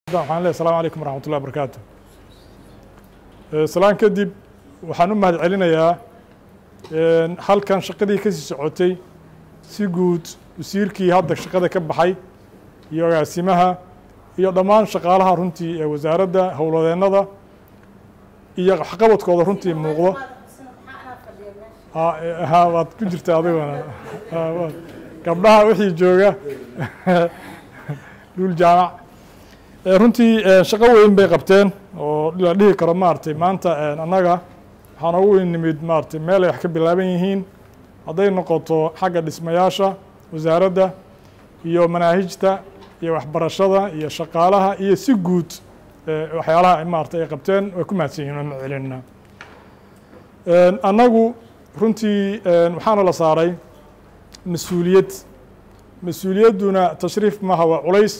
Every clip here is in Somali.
waxaan leeyahay asalaamu calaykum waraxmat ullahi barakaatu salaan kadib waxaan u mahad celinayaa halkan shaqadii kasii socotay si guud wasiirkii hadda shaqada ka baxay iyo agaasimaha iyo dhammaan shaqaalaha runtii ee wasaaradda howladeennada iyo waxqabadkooda runtii muuqdo ha waad ku jirta adiguna gabdhaha wixii jooga dhul jaamac runtii shaqo weyn bay qabteen oo la dhihi karo maaragtay maanta annaga waxaan ugu nimid maaragtay meel ay wax ka bilaaban yihiin hadday noqoto xagga dhismayaasha wasaaradda iyo manaahijta iyo waxbarashada iyo shaqaalaha iyo si guud waxyaalaha maaragtay ay qabteen way ku mahadsan yihin waan celinaa annagu runtii waxaana la saaray mas-uuliyad mas-uuliyadduna tashriif maaha waa culays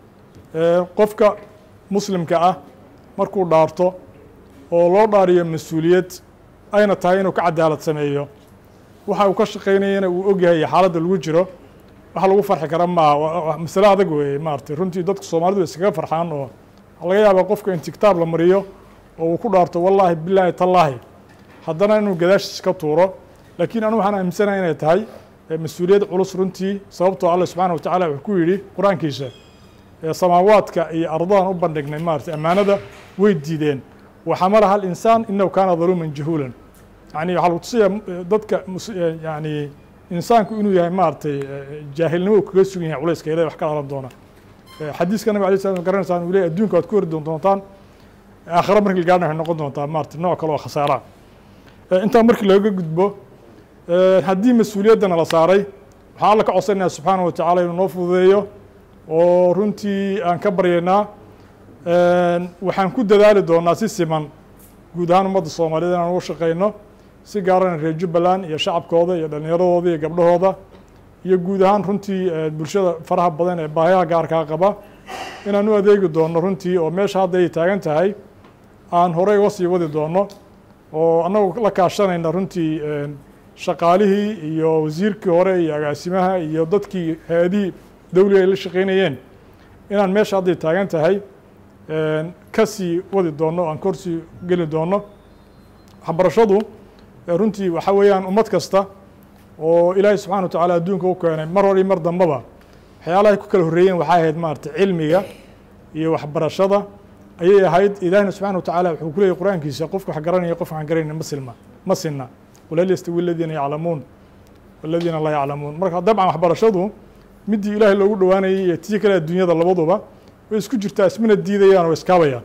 qofka muslimka ah markuu dhaarto oo loo dhaariyo mas-uuliyad ayna tahay inuu ka cadaalad sameeyo waxa uu ka shaqaynayana uu ogyahay xaaladda lagu jiro wax lagu farxi kara maaha masale adag weeye maaragtay runtii dadka soomaalidu iskaga farxaan oo laga yaaba qofka in tigtaab la mariyo oo uu ku dhaarto wallaahi bilaahi tallaahi haddana inuu gadaashiis ka tuuro laakiin anu waxaan aaminsanahay inay tahay mas-uuliyad culus runtii sababtoo alle subxaana wa tacala wuxuu ku yidhi qur-aankiisa samaawaadka iyo ardadan u bandhignay maarata ammaanada way diideen waxamalaha alinsaan inahu kaana daluuman jahuulan yani waxaa lagu tusaya dadka yani insaanku inuu yahay maaragtay jaahilnimo uu kaga sugan yahay culayska ilahi wax ka dhalan doona xadiiska nabig alay slam garanaysaan uu leey adduunka waad ku hori doontaan aakhira markii gaarna waxay noqon doontaa maarata nooc kale oo khasaara intaa markii looga gudbo haddii mas-uuliyaddana la saaray waxaan alla ka codsanaya subxaana wa tacala inuu noo fududeeyo oo runtii aan ka baryaynaa waxaan ku dadaali doonaa si siman guud ahaan ummadda soomaaliyed inaan ugu shaqayno si gaarana reer jubbaland iyo shacabkooda iyo dhallinyaradooda iyo gabdhahooda iyo guud ahaan runtii bulshada faraha badan ee baahiyaha gaarkaa qaba inaan u adeegi doono runtii oo meesha hadda ay taagan tahay aan horey uga sii wadi doono oo annagu la kaashanayna runtii shaqaalihii iyo wasiirkii hore iyo agaasimaha iyo dadkii hay-adihii dawliga ay la shaqaynayeen inaan meesha hadday taagan tahay ka sii wadi doono aan korsii geli doono waxbarashadu runtii waxa weeyaan ummad kasta oo ilaahay subxana wa tacala adduunka u keenay mar hor iyo mar dambaba waxyaalahay ku kala horreeyeen waxay ahayd maarata cilmiga iyo waxbarashada ayay ahayd ilaahina subxana wa tacala wuxuu ku leeyay qur-aankiisa qofka wax garanaya qofka waxaan garanayna ma silma ma sinna walal yastawi aladiina yaclamuun waladiina laa yaclamuun marka dabcan waxbarashadu midii ilaahay loogu dhowaanayay iyo tii kale adduunyada labaduba way isku jirtaa ismana diidayaan oo iskaabayaan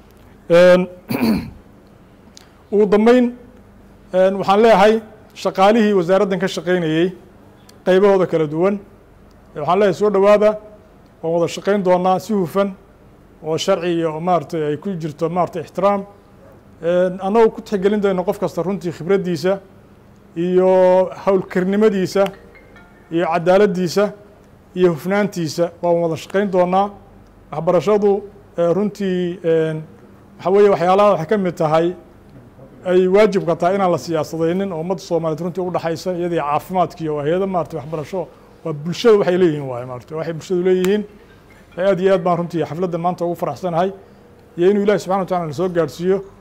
ugu dambeyn waxaan leeyahay shaqaalihii wasaaraddan ka shaqaynayey qaybahooda kala duwan waxaan leeyahay soo dhowaada waan wada shaqayn doonaa si hufan oo sharci iyo maaratay ay ku jirto maarata ixtiraam annagoo ku tixgelin dayno qof kasta runtii khibraddiisa iyo howlkarnimadiisa iyo cadaaladdiisa iyo hufnaantiisa waan wada shaqayn doonaa waxbarashadu runtii waxa weeye waxyaalaha waxay ka mid tahay ay waajibka tahay inaan la siyaasadaynin oo ummadda soomaaliyeed runtii u dhexaysa iyadii caafimaadkiiyo hay-ada maarata waxbarasho waa bulshada waxay leeyihiin waaye maarata waxay bulshadu leeyihiin aad iyo aad baan runtii xafladda maanta ugu faraxsanahay iyo inuu ilahi subxana wa tacala na soo gaarhsiiyo